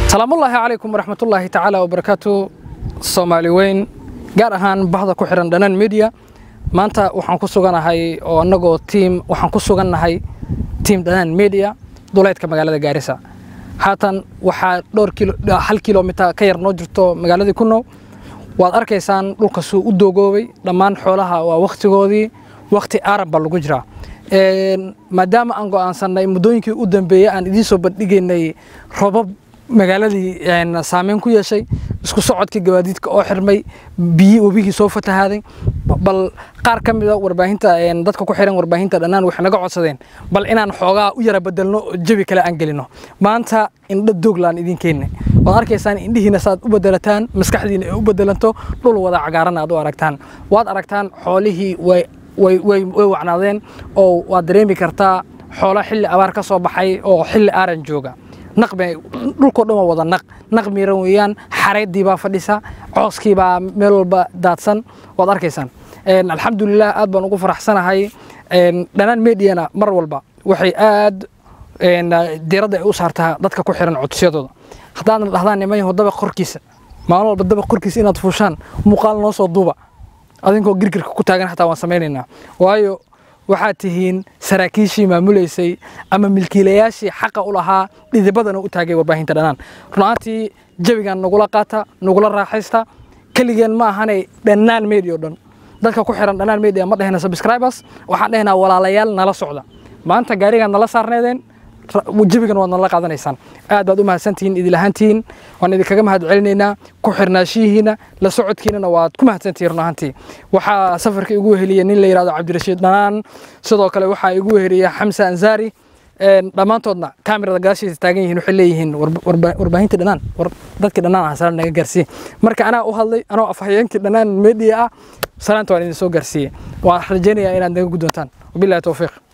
salaamullaahi calaykum waraxmatullaahi tacaala wabarakaatu soomaali weyn gaar ahaan bahda ku xihan dhanaan media maanta waxaan ku suganahay oo annagoo tiim waxaan ku sugannahay tiim dhanaan media duleedka magaalada gaarisa haatan waxaa dhowr kilo hal kilomitar ka yar noo jirto magaaladii ku now waad arkaysaan dhulka suu u doogoobay dhammaan xoolaha waa wakhtigoodii wakhti aaran baa lagu jiraa maadaama aan go'aansannay muddooyinkii u dambeeyey aan idiin soo bandhigaynay robab magaaladii saameyn ku yeeshay isku socodkii gawaadiidka oo xirmay biyi webigii soo fatahaaday bal qaar ka mida warbaahinta dadka ku xiran warbaahinta dhannaan waxay naga codsadeen bal inaan xoogaa u yara bedelno oo jabi kale aan gelino maanta indho dooglaan idin keenne waad arkaysaan indhihiina saad u bedelataan maskaxdiina ay u bedelanto dhul wada cagaaran aad u aragtaan waad aragtaan xoolihii way way wacnaadeen oo waad dareemi kartaa xoolo xilli abaar ka soo baxay oo xilli aaran jooga naq bay dhulkoo dhan waa wada naq naq miiran weeyaan xareeddii baa fadhisa cooskii baa meel walba daadsan waad arkaysaan alxamdulilah aad baan ugu faraxsanahay dhanaan mediana mar walba waxay aad diiradda ay u saartaa dadka ku xiran codsiyadooda haddaadna dhahdaan nimanyaho dabaq korkiisa maalin walba dabaq korkiisa inaad fuushaan muuqaal noo soo duuba adinkoo girgirka ku taagan xataa waan samaynaynaa waayo waxaad tihiin saraakiishii maamulaysay ama milkiilayaashii xaqa u lahaa dhidibadana u taagay warbaahinta dhanaan runaantii jawigan nagula qaata nagula raaxaysta keligeen ma ahanay dhannaan media o dhan dadka ku xiran dhannaan media ma dhehna subscribers waxaan dhehnaa walaalayaal nala socda maanta gaarigaan nala saarneedeen jawigan waad nala qaadanaysaan aad baad u mahadsantihiin idilahaantihiin waan idinkaga mahad celinaynaa ku xirnaashihiina la socodkiinana waad ku mahadsantihiin run ahaantii waxaa safarka igu weheliya nin la yidhahdo cabdirashiid dhanaan sidoo kale waxaa igu weheliya xamse ansaari dhammaantoodna kaamirada gadaashiisa taagan yihiin waxay leeyihiin warbaahinta dhanaan dadkii dhanaan ah salaan naga gaarsiiye marka anaa u hadlay anoo afhayeenkii dhanaan media ah salaanta waan idin soo gaarsiiyey waan rajaynayaa inaad naga guddoontaan wabillahi towfiiq